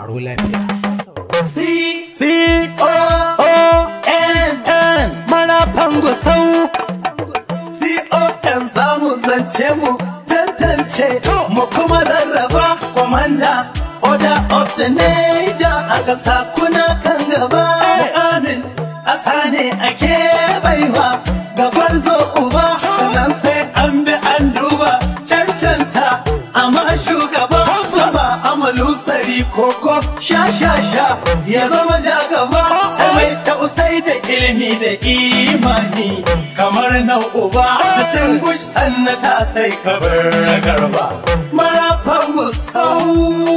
aro lafiya. C C O O N N marafan gusau C O N za mu zance mu tantance mu kuma rarraba kwamanda order of the Niger a ƙasa kuna kan gaba amin asa ne ake baiwa gabar zo uba sannan sai an bi an duba cancanta amma shugaba gaba amalu sari koko sha sha sha ya zama ja gaba sai mai tausai da ilimi da imani kamar na uba distinguish sannata sai kabar garba marafan gusau